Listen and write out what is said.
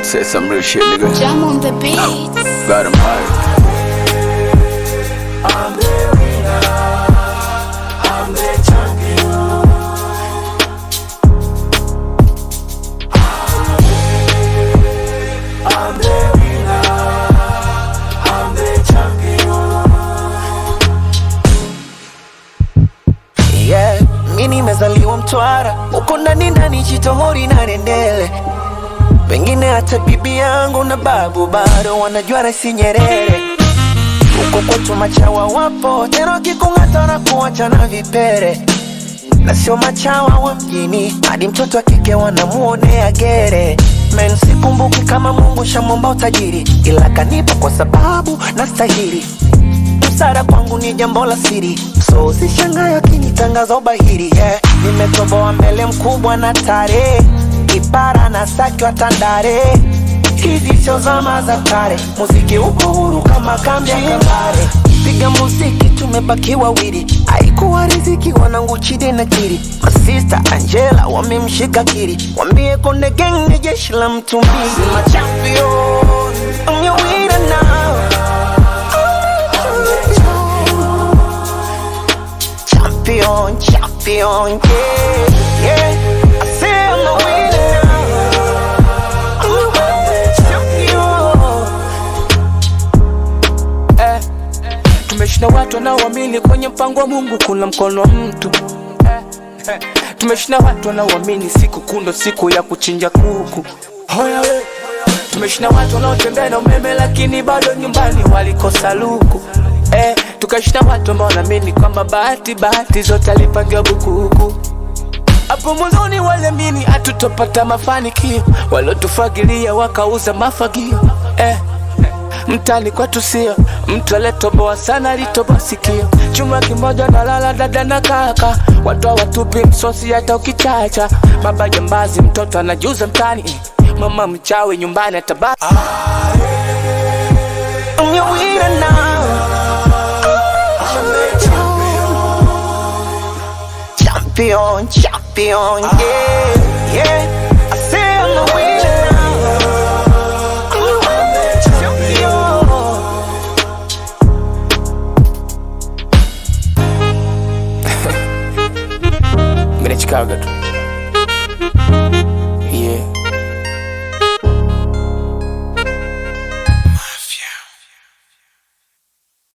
Say some real shit, nigga. Jam on the beat. Got him high. yeah. Mi nimezaliwa Mtwara, uko ndani ndani Chitohori na Rendele, pengine hata bibi yangu na babu bado wanajua Rais Nyerere. Huko kwetu machawa wapo tena, wakikung'ata na kuacha na vipere, na sio machawa wa mjini, hadi mtoto wa kike wanamuonea gere. Men, sikumbuki kama Mungu shamwomba utajiri, ila kanipa kwa sababu nastahili busara kwangu ni jambo la siri, so usishangae akinitangaza ubahiri yeah. Nimetoboa mbele mkubwa na tare, kipara na saki wa Tandale. Hizi sio zama za kale, muziki uko huru kama kambi ya Kabare. Piga muziki tumebaki wawili, haikuwa riziki wanangu Chide na Kiri. Masista Angela wamemshika Kiri, wambie Konde Gang ni jeshi la mtu mbili. My champion, I'm your winner now. Champion, champion, yeah, yeah. I say I'm a winner now. I'm a champion. eh, tumeshinda watu wanaoamini kwenye mpango wa Mungu kuna mkono wa mtu eh, eh, tumeshinda watu wanaoamini siku kundo siku ya kuchinja kuku Hoya we. tumeshinda watu wanaotembea na umeme lakini bado nyumbani walikosa luku eh, tukashinda watu ambao wanaamini kwamba bahati bahati zote alipangiwa bukuku hapo mwanzoni waliamini hatutopata mafanikio, waliotufagilia wakauza mafagio eh. Mtani kwetu sio mtu aliyetoboa sana, alitoboa sikio. Chuma kimoja na lala dada na kaka, watu hawatupi msosi hata ukichacha. Baba jambazi, mtoto anajuza mtani, mama mchawi nyumbani atabaki. I'm your winner now. Champion, champion, yeah, yeah. I say I'm the winner now. I'm the champion. Mimi ni Chicago tu.